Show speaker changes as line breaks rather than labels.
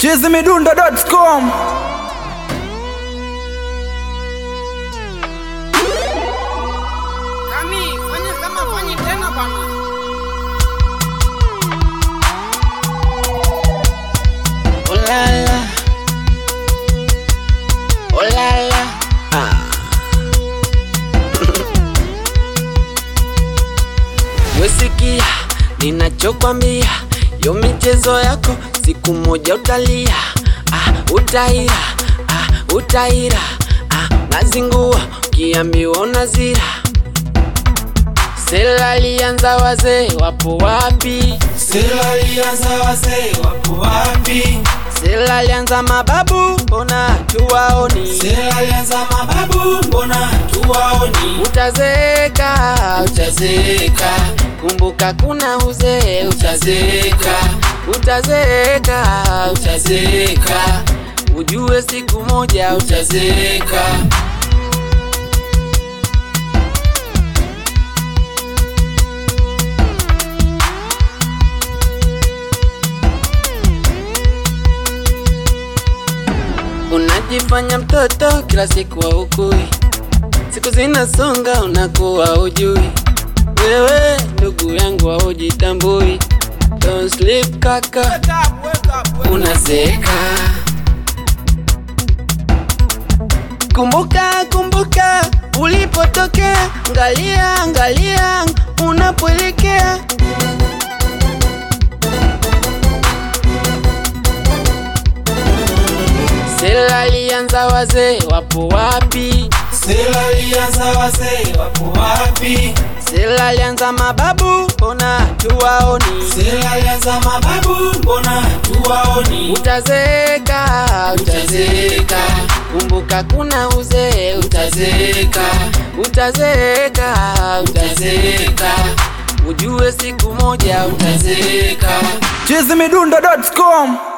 chizimidundo.com
Kami, fanya kama fanyi tena bana.
Oh la la. Oh la la. Ah. Wesikia ninachokwambia, yo michezo yako siku moja utalia, ah, utaira, ah, utaira, ah, nazingua ukiambiwa unazira. Sela alianza wazee wapo wapi?
Sela alianza wazee wapo wapi?
Sela alianza mababu, mbona tuwaoni?
Sela alianza mababu, mbona tuwaoni?
Utazeeka, utazeeka, kumbuka kuna uzee, utazeeka, utazeeka, utazeeka, ujue siku moja utazeeka. Unajifanya mtoto kila siku haukui, siku zinasonga unakuwa ujui. Wewe ndugu yangu haujitambui, don't sleep kaka,
Wake up, wake up, wake up.
unazeeka. Kumbuka, kumbuka ulipotokea, angalia, angalia unapoelekea. Sela alianza wazee wapo wapi?
Sela alianza wazee wapo wapi?
Sela alianza mababu, mbona tuwaoni?
Sela alianza mababu, mbona tuwaoni?
Utazeeka, utazeeka, kumbuka kuna uzee, utazeeka, utazeeka, utazeeka, ujue siku moja utazeeka.
chizimidundo.com